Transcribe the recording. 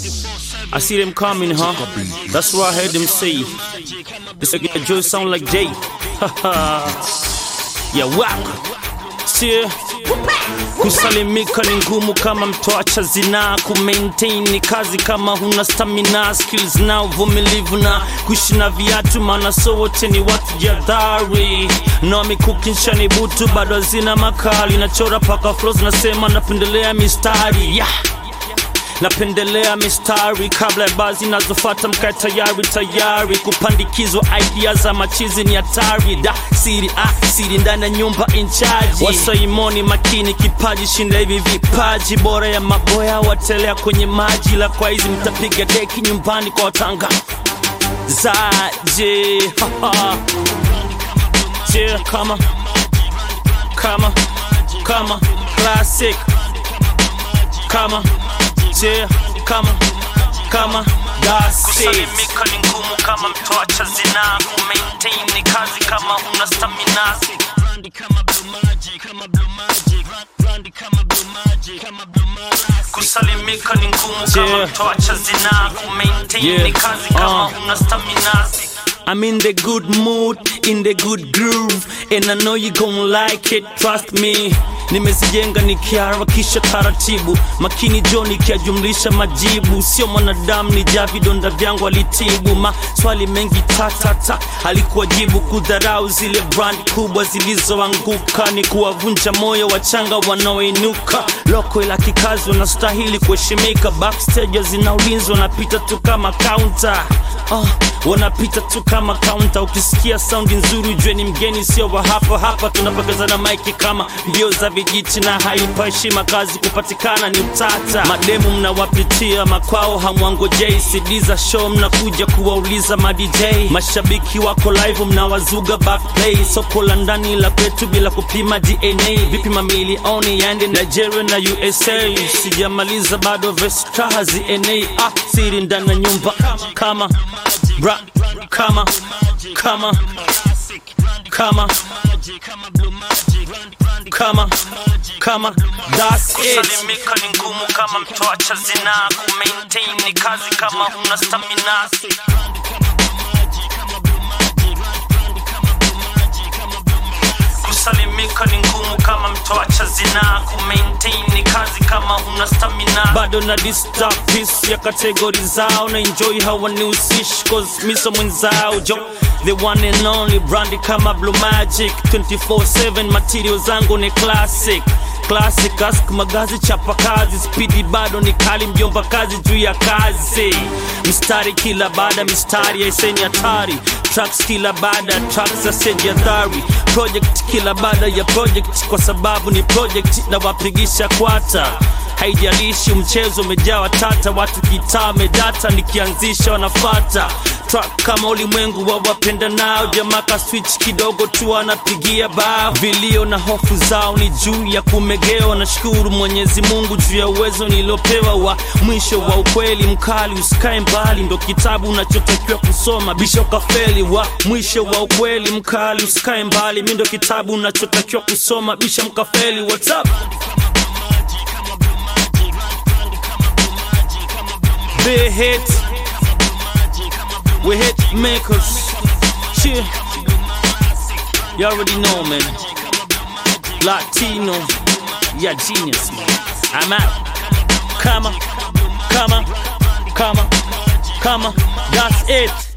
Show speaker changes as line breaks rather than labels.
I see them coming, huh? That's what I heard them say. This nigga Joe sound like Jay. yeah, wow. See? Kusalimika ni ngumu kama mtoacha zinaa, kumaintain ni kazi kama huna stamina, skills na uvumilivu na kuishi na viatu, maana so wote ni watu jadhari. No mikukinsha ni butu bado hazina makali, nachora paka flows, nasema napendelea mistari yeah. Napendelea mistari kabla ya bazi nazofata, mkae tayari tayari kupandikizwa idea za machizi ni hatari. Da siri ah, siri ndani ya nyumba inchaji wasaimoni makini kipaji shinda hivi vipaji bora ya maboya watelea kwenye maji la kwa hizi mtapiga deki nyumbani kwa watanga zaje je kama kama kama classic kama je kama kama kusalimika ni ngumu kama mtoacha zinaa kumaintain ni kazi kama huna stamina kusalimika ni ngumu kama mtoacha zinaa kumaintain ni kazi kama huna stamina I'm in the good mood, in the good groove And I know you gon' like it, trust me Nimezijenga nikiharakisha taratibu Makini jo nikiajumlisha majibu Sio mwanadamu ni ja vidonda vyangu alitibu Maswali mengi tatata alikuwa jibu Kudharau zile brand kubwa zilizoanguka Ni kuwavunja moyo wachanga wanaoinuka Loko ila kikazi wanastahili kuheshimika Backstage zina ulinzi wanapita tu kama counter uh, wanapita tu kama kaunta. Ukisikia saundi nzuri ujue ni mgeni, sio wa hapa hapa. Tunapokeza maiki kama mbio za vijiti, na haipa heshima kazi kupatikana ni utata. Mademu mnawapitia makwao, hamwangojei CD za show, mnakuja kuwauliza ma DJ. Mashabiki wako live, mnawazuga backplay. Soko la ndani la kwetu bila kupima DNA. Vipi mamilioni yaende Nigeria na USA? Sijamaliza bado verse hazienei. Ah, siri ndani ya nyumba kama bra kama kama kama kama kama that's it. Kusalimika ni ngumu kama mtoacha zinaa, kumaintain ni kazi kama huna stamina. Kusalimika ni ngumu kama mtoacha zinaa, kumaintain ni kazi kama huna stamina. Bado na disturb peace ya kategori zao na enjoy hawanihusishi cause miso mwenzao jo the one and only brandi kama blue magic 24/7 material zangu ni classic classic ask magazi chapa kazi spidi bado ni kali mjomba kazi juu ya kazi mstari kila baada mistari yaiseni hatari tracks kila baada tracks za sejadhari project kila baada ya project kwa sababu ni project na wapigisha kwata haijalishi mchezo umejaa tata watu kitaa medata nikianzisha wanafata track kama ulimwengu wa wapenda nao jamaka switch kidogo tu anapigia bao vilio na hofu zao ni juu ya kumegewa nashukuru mwenyezi mungu juu ya uwezo niliopewa wa mwisho wa ukweli mkali usikae mbali ndo kitabu unachotakiwa kusoma bisho kafeli wa mwisho wa ukweli mkali usikae mbali mi ndo kitabu unachotakiwa kusoma bisha mkafeli what's up big hits. We hit makers. Shit. You already know, man. Latino. Yeah, genius, man. I'm out. Come on, come on, come on, come on. That's it.